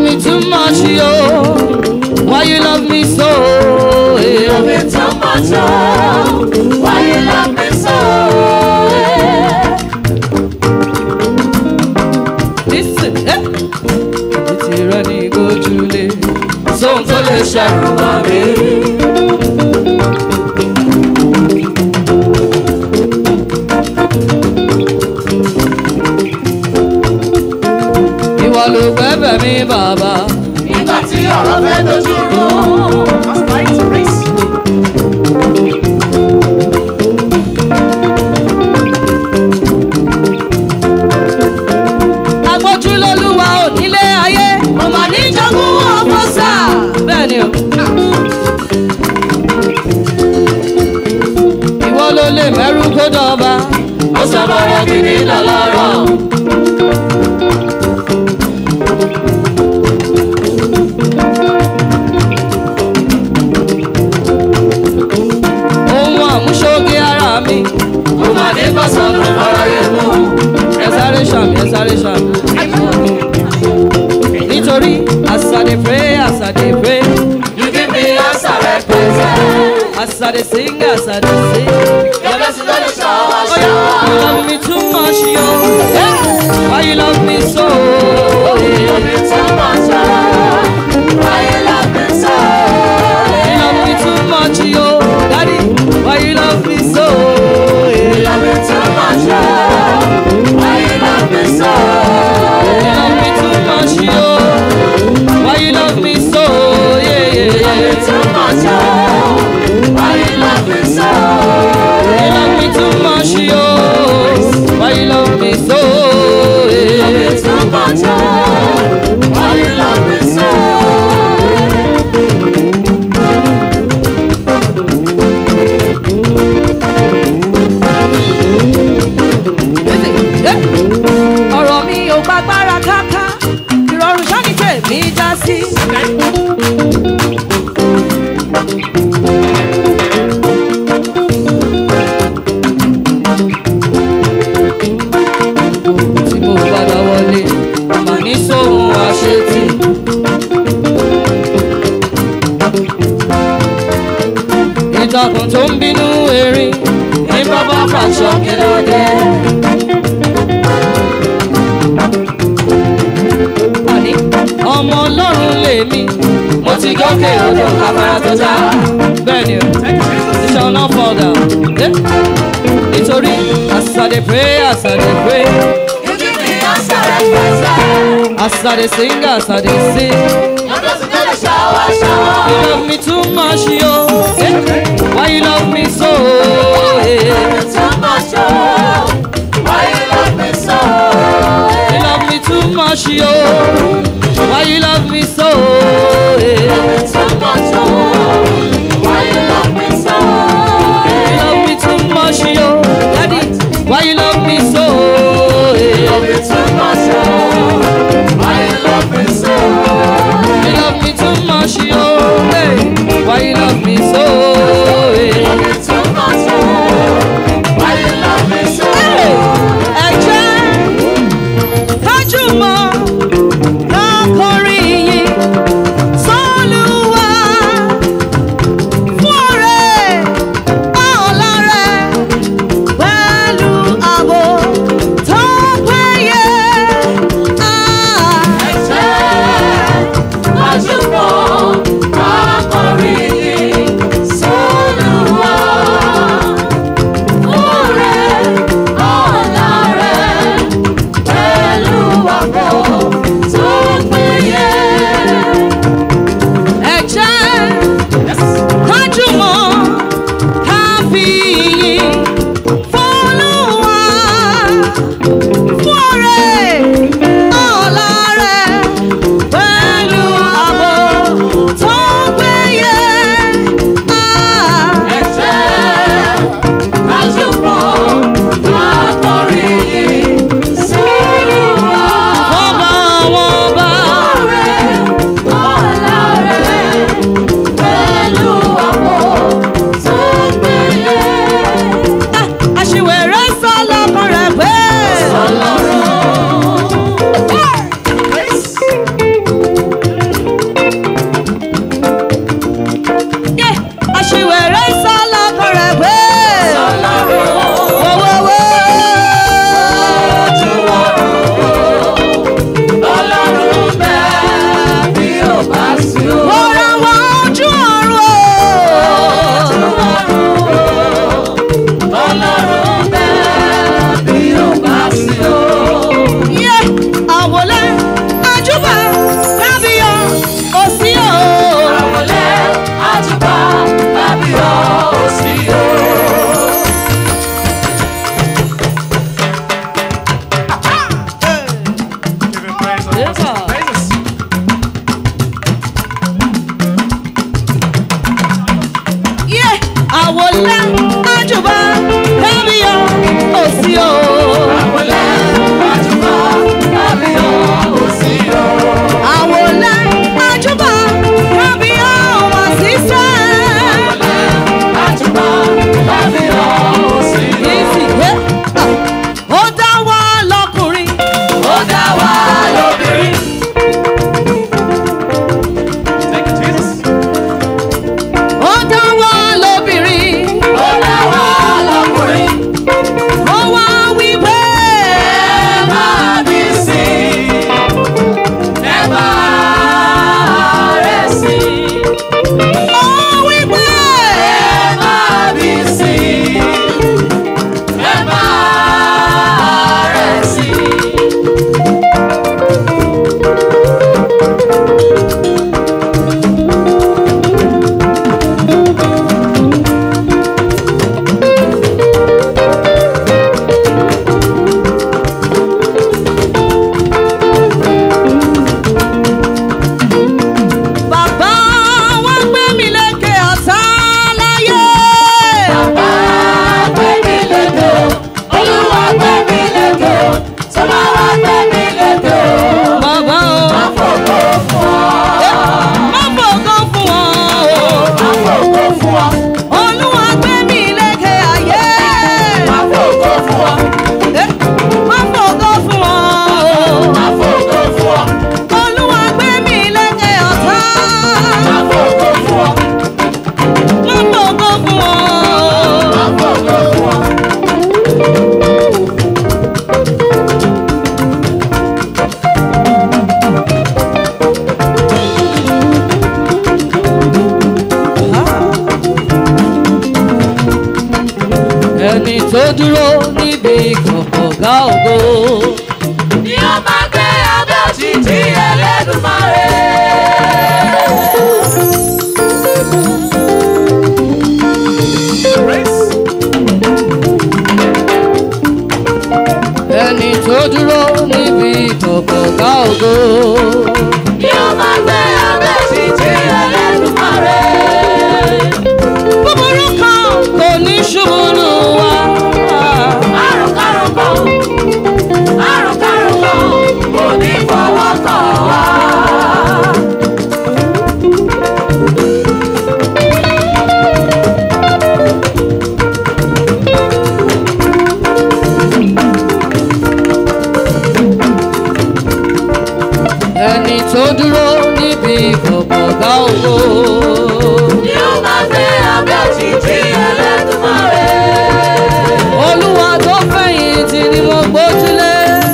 me too much, yo. Why you love me so? You Yeah. love me too much, oh. Why you love me so? Listen, eh. Títí rẹ ní gojúlé, sóhun tó lè ṣàrùn wá mi. Ìwọ ló gbẹ́bẹ̀ mi bàbá. Nígbà tí ọ̀rọ̀ fẹ́ dojú rú. Agbójú lólúwa onílé ayé. Mo mà ní jogún ọkọ sá. Bẹ́ẹ̀ni o. Ìwọ ló lè mẹ́rù kó dọ̀ba. Ó sọ̀rọ̀ gidi lọ́lọ́rọ̀. Ohun àmúṣoge ara mi. Mo mà ní bọ́sọ̀nù ọ̀rọ̀ yẹn mú. Ẹ sáré ṣàmì, ẹ sáré ṣàmì. Nítorí as I dey pray, as I dey pray, You give me answer represent. as I dey sing, as I dey sing. Your blessing don dey shower, Oh yeah, you shower. love me too much, yo. Eh, Why you love me so? You love me too much, oh. Why you love me so? You love me too much, yo. Daddy, why you love me so? You love me too much, oh. Why you love me so? You love me too much, yo. Why you love me so? Yeah, yeah, You love me yeah. too much, oh. Why you love me so? You love me too much, yo. Why you love me so? You love me Yeah. too much, oh. Why you love me so? Eh, ọ̀rọ̀ mi ò gbàgbára káká ìrọ̀rùn sọ́ni tèmi já sí. tí mo padà wọlé mà ní sóhun àṣetì. ìtàkùn tó ń bínú erin ní bàbá fàṣọ kí ló dé. àní ọmọ ọlọ́run lèmi mo ti gòkè odò afárá tó já. bẹ́ẹ̀ni o it shall not fall down. Eh? nítorí as I dey pray as I dey pray You give me answer represent. as I dey sing as I dey sing. Your blessing don dey shower, shower. You love me too much, yo. Eh? Why you love me so? You love Eh? me too much, oh. Why you love me so? You love me too much, yo. Why you love me so? You love Eh? me too much, oh. Why you love me so? You love me too much, yo. Daddy, why you love me so? You love Eh? me too much, oh. Why you love me so? You love me too much, yo. Hey, why you love me so? You Eh? love me too much, oh. Why you love me so? Hey, ẹ jẹ́ kájú mọ́ kákọrin yìí sọ́lùwà fún ọ̀rẹ́ ọ̀la rẹ̀ pẹ̀lú ààbò tó dúró níbi kọ̀kọ̀gá ògo. ni ó máa gbé abẹ́ òjìji Ẹlẹ́dùmarè. ẹni tó dúró níbi kọ̀kọ̀gá ògo. ni ó máa gbé abẹ́ òjìji Ẹlẹ́dùmarè. búburú kan kò ní ṣubú lù wá. àrùn kárùn kan àrùn kárùn kan kò ní fọwọ́ kàn wá. ẹni tó dúró níbi kọ̀kọ̀gá ògo. ni ó máa gbé abẹ́ òjìji Ẹlẹ́dùmarè. olúwa tó fẹ̀yìntì ni mo gbójúlé.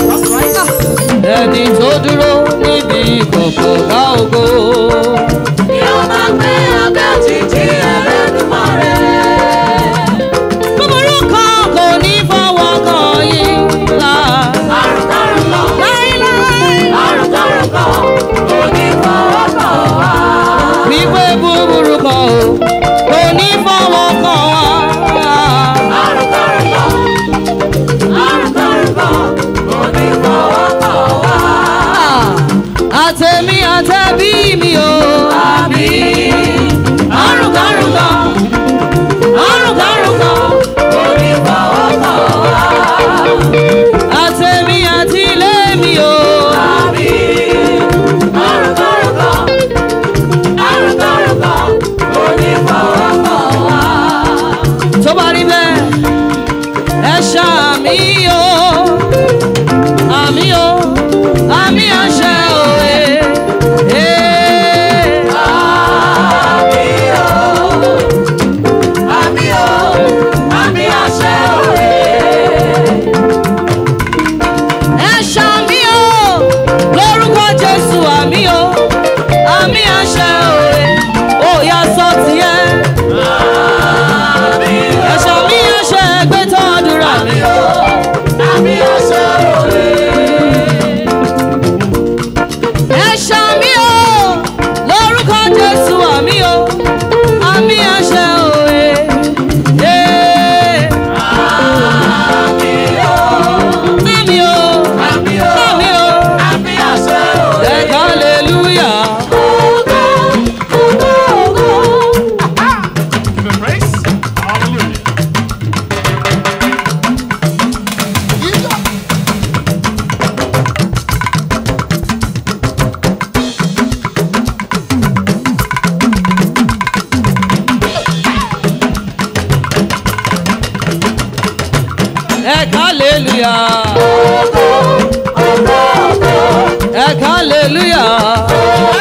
ẹni tó dúró níbi kọ̀kọ̀gá ògo. ni ó máa gbé abẹ́ òjìji Ẹlẹ́dùmarè. búburú kan kò ní fọwọ́ kàn yín là. àrùn kárùn kan láíláí. àrùn kárùn kan kò ní fọwọ́ kàn wá. wípé búburú kan o kò ní fọwọ́ kàn wá. àrùn kárùn kan àrùn kárùn kan kò ní fọwọ́ kàn wá. àtẹ̀mí àtẹ̀bí mi o. àmín àrùn kárùn kan àrùn kárùn kan kò ní fọwọ́ kàn wá. àtẹ̀mí àti ilé mi o. àmín àrùn kárùn kan àrùn kárùn kan kò ní fọwọ́ kàn wá. tó bá rí bẹ́ẹ̀ ẹ ṣàmì o. àmì o àmì àṣẹ òwe. Àmì o, àmì o, àmì àṣẹ òwe. ẹ ṣàmì o lórúkọ jésù àmì o àmì àṣẹ òwe. ó yá sọ tiẹ̀. Àmì ẹ ṣàmì àṣẹ gbé tó àdúrà mi. o, àmì àṣẹ òwe. ẹ ṣàmì o lórúkọ jésù àmì o àmì àṣẹ òwe. Ee, Àmì o, àmì o àmì o, àmì o àmì àṣẹ òwe. ẹ̀ka hallelujah. Ògo, ògo, ògo. Give him praise. Hallelujah. ẹ̀ka hallelujah. ẹ̀ka hallelujah.